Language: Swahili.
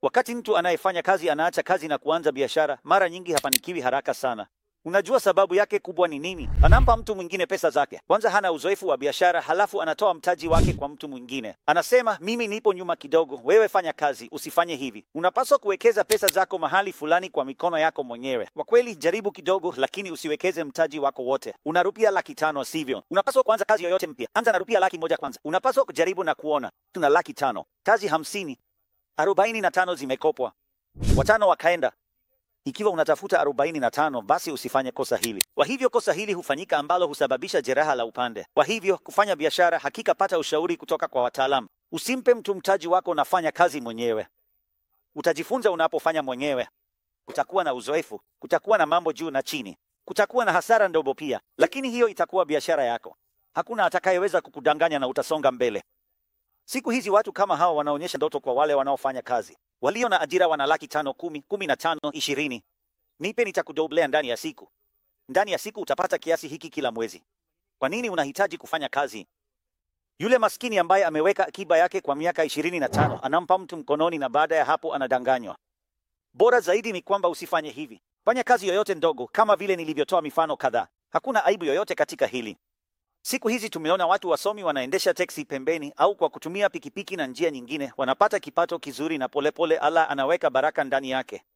Wakati mtu anayefanya kazi anaacha kazi na kuanza biashara, mara nyingi hafanikiwi haraka sana. Unajua sababu yake kubwa ni nini? Anampa mtu mwingine pesa zake. Kwanza hana uzoefu wa biashara, halafu anatoa mtaji wake kwa mtu mwingine. Anasema, mimi nipo nyuma kidogo, wewe fanya kazi, usifanye hivi. Unapaswa kuwekeza pesa zako mahali fulani kwa mikono yako mwenyewe. Kwa kweli, jaribu kidogo, lakini usiwekeze mtaji wako wote. Una rupia laki tano, sivyo? Unapaswa kuanza kazi yoyote mpya, anza na rupia laki moja kwanza. Unapaswa kujaribu na kuona. Tuna laki tano, kazi hamsini, arobaini na tano zimekopwa, watano wakaenda ikiwa unatafuta arobaini na tano basi usifanye kosa hili. Kwa hivyo kosa hili hufanyika ambalo husababisha jeraha la upande. Kwa hivyo kufanya biashara, hakika pata ushauri kutoka kwa wataalamu. Usimpe mtu mtaji wako, nafanya kazi mwenyewe. Utajifunza unapofanya mwenyewe, kutakuwa na uzoefu, kutakuwa na mambo juu na chini, kutakuwa na hasara ndogo pia, lakini hiyo itakuwa biashara yako. Hakuna atakayeweza kukudanganya na utasonga mbele. Siku hizi watu kama hawa wanaonyesha ndoto kwa wale wanaofanya kazi. Walio na ajira wana laki tano, kumi, kumi na tano, ishirini. Nipe nitakudoblea ndani ya siku. Ndani ya siku utapata kiasi hiki kila mwezi. Kwa nini unahitaji kufanya kazi? Yule maskini ambaye ameweka akiba yake kwa miaka ishirini na tano anampa mtu mkononi, na baada ya hapo anadanganywa. Bora zaidi ni kwamba usifanye hivi. Fanya kazi yoyote ndogo, kama vile nilivyotoa mifano kadhaa. Hakuna aibu yoyote katika hili. Siku hizi tumeona watu wasomi wanaendesha teksi pembeni au kwa kutumia pikipiki na njia nyingine, wanapata kipato kizuri na polepole Allah anaweka baraka ndani yake.